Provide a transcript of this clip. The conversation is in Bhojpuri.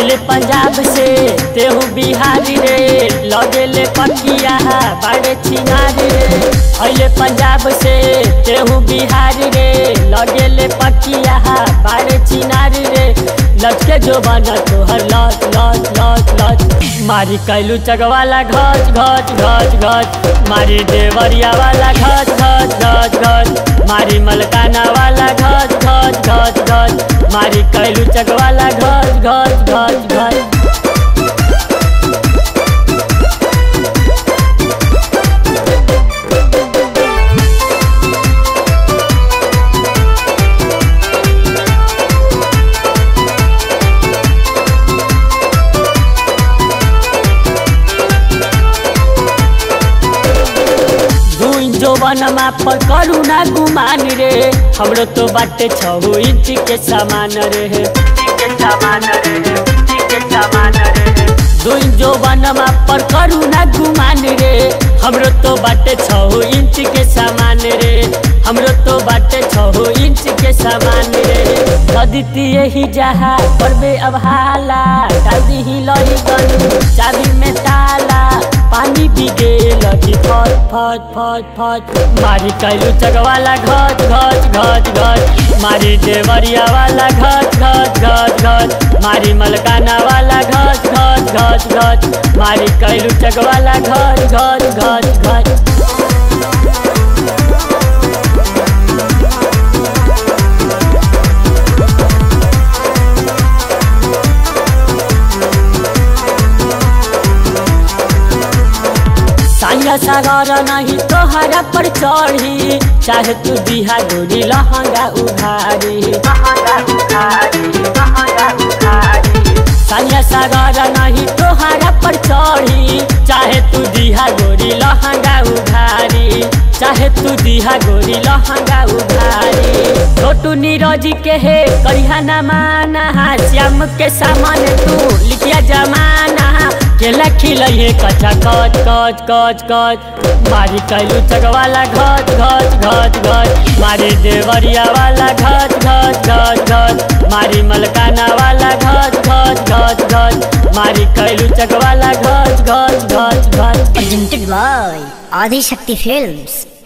अले पंजाब से तेहू बिहारी रे लगेले पकिया बाड़े छिनारी रे अले पंजाब से तेहू बिहारी रे लगेले पकिया बाड़े छिनारी रे लटके जो बना तोहर लच लच लच लच मारी कैलू चगवाला घच घच घच घच मारी देवरिया वाला घच घच घच घच मारी मलकाना वाला घच घच घच घच मारी कैलू चगवाला घच घच घच घच दुई जोबनमा पर करू ना गुमान रे हमरो तो बाटे छहु इंच के सामान रे दुई जोबनमा पर करू ना गुमान रे हमरो तो बाटे छहु इंच के सामान रे हमरो तो बाटे छहु इंच के सामान रे कदिती यही जहा करबे अब हाला डाल दी लही गन चाबी में ताला पानी बिगे लगी फट फट फट फट मारी कैलू चगवाला घट घट घट घट मारी देवरिया वाला घट घट घट घट मारी मलकाना वाला घट घट घट घट मारी कैलू चगवाला घट घट घट घट साया सागर नहीं तोहरा पर चढ़ी चाहे तू दिहा गोरी लहंगा उघारी साया सागर नहीं तोहरा पर चढ़ी चाहे तू दिहा गोरी लहंगा उघारी चाहे तू दिहा गोरी लहंगा उघारी छोटू नीरज के हे करिहा ना माना श्याम के सामान तू लिखिया जमाना केला खिलैहे कच्चा कच कच कच कच मारी कैलू चगवाला घच घच घच घच मारी देवरिया वाला घच घच घच घच मारी मलकाना वाला घच घच घच घच मारी कैलू चगवाला घच घच घच घच Presented by Adi Shakti Films.